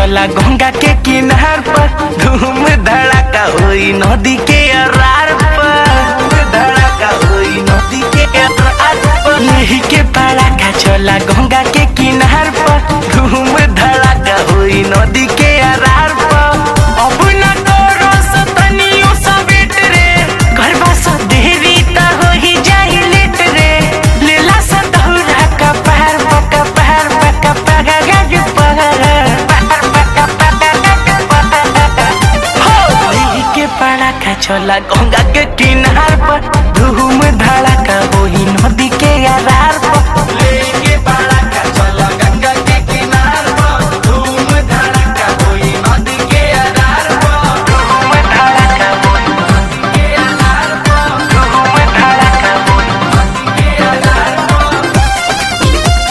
चला गंगा के किनार पर धूम धड़ाका होई नदी के अरार पर धड़ाका होई नदी के अरार पर यही के पड़ाका चला गंगा के किनार पर धूम धड़ाका होई नदी के अरार पर अब न तोरो सतनियो सवेट रे करबा स देरी त होई जाई लेट रे लेला स दौरा का पार पका पार पका पका गज पहर के पड़ाका चला गंगा के किनार पर धूम धड़ाका होई नदी के अरार पर लेके पड़ाका चला गंगा के किनार पर धूम धड़ाका होई नदी के अरार पर धूम धड़ाका होई नदी के अरार पर धूम धड़ाका होई नदी के अरार पर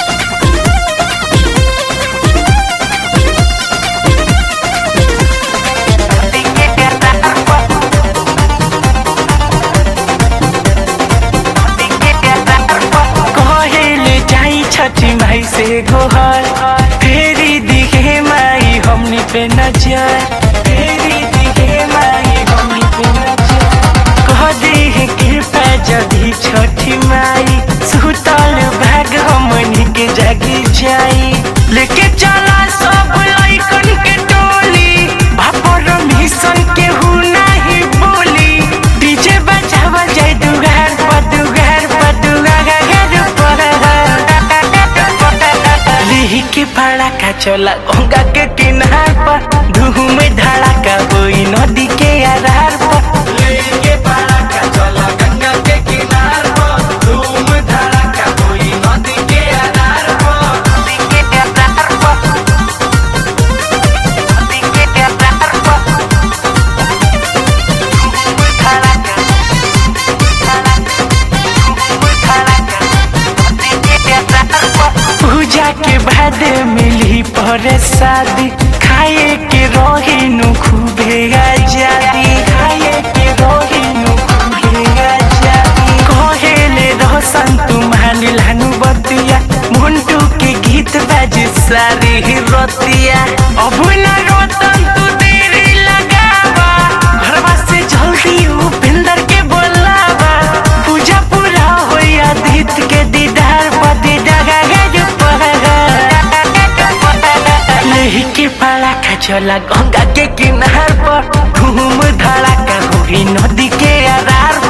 नदी के अरार पर कहेले जाई छठी माई से गोहर फेरी दिखे माई हमनी पे नजर फेरी दिखे माई हमनी पे नजर कह दे है कृपा जदी छठी माई सुतल भाग हमनी के जागी जाई लेके चला सब लइकन के टोली भापर मिशन के हु नाही बोली डीजे बजावा जाय दुगार पर दुगार पर दुगार पर लिही के पड़ाका चला गंगा के किनार पर धूम धड़ाका होई नदी के आधार पर लिही के पड़ाका चला गंगा के किनार पर धूम धड़ाका होई नदी के आधार पर नदी के आधार पर नदी के आधार पर धूम धड़ाका पूजा के बाद मिली पर शादी खाए के रोहिनु खूबे आजादी खाए के रोहिनु खूबे आजादी कहेले रोशन तुम्हारी लानु बतिया मुंटू के गीत बाजे सारी रतिया अब न रोतन तू देरी लगावा घरवा से जल्दी उपेंद्र के बोलावा पूजा पूरा होई आदित्य के दीदार पति डगा गज लेही के पड़ाका चला गंगा के किनार पर घूम धड़ाका होई नदी के आधार